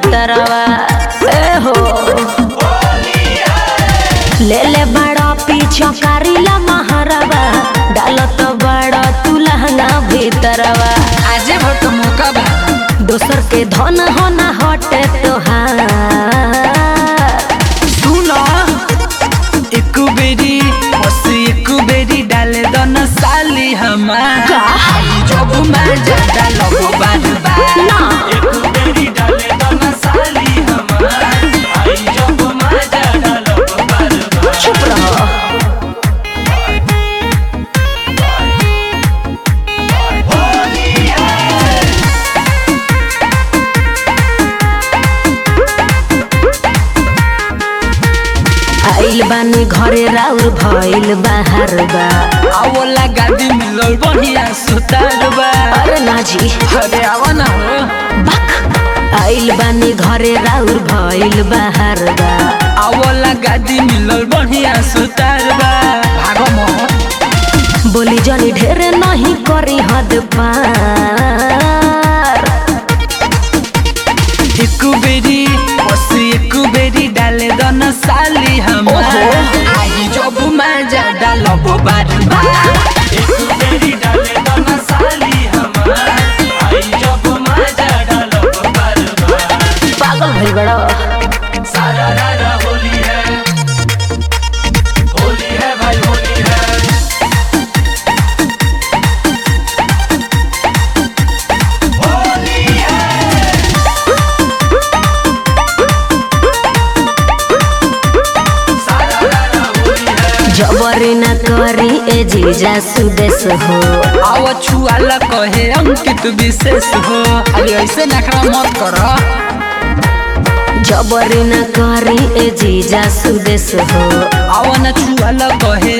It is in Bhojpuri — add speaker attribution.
Speaker 1: भीतरवा ए हो ले ले बड़ा पीछा कारिला महारवा डालत बड़ा तू लहंगा भीतरवा
Speaker 2: आजे भोट मौका बा
Speaker 1: दोसर के धन हो ना हटे तोहार
Speaker 2: सुनो एक बेरी बस एक बेरी डाले दन साली हमार आई जब मैं ज्यादा लगो बार बार
Speaker 1: ना।
Speaker 2: एक बेरी डाले दन साली हमार आई जब मैं ज्यादा लगो बार बार
Speaker 1: चुप रहो आइल बानी घरे राउर भइल बाहर बा
Speaker 2: आवला गादी मिलल बढ़िया सुतार बा
Speaker 1: अरे ना जी
Speaker 2: अरे आवा ना हो
Speaker 1: बक आइल बानी घरे राउर भइल बाहर बा
Speaker 2: आवला गादी मिलल बढ़िया सुतार बा भागो मोह
Speaker 1: बोली जनी ढेर नहीं करी हद पार
Speaker 2: एक बेरी बस एक बेरी डाले दन साली हमार
Speaker 1: ओहो।
Speaker 2: आई जब मैं ज्यादा लबो बार बार एक बेरी डाले दन साली हमार आई जब मैं ज्यादा लबो बार बार
Speaker 1: पागल भइल बड़ा
Speaker 2: सारा रारा होली है होली है भाई होली है होली है सारा रारा होली है
Speaker 1: जबरी न करी ए जीजा सुदेश हो
Speaker 2: आव छुआला कहे अंकित विशेष हो अरे ऐसे नखरा मत करो
Speaker 1: जबरी न करी ए जीजा सुदेश हो
Speaker 2: आव न छुआला कहे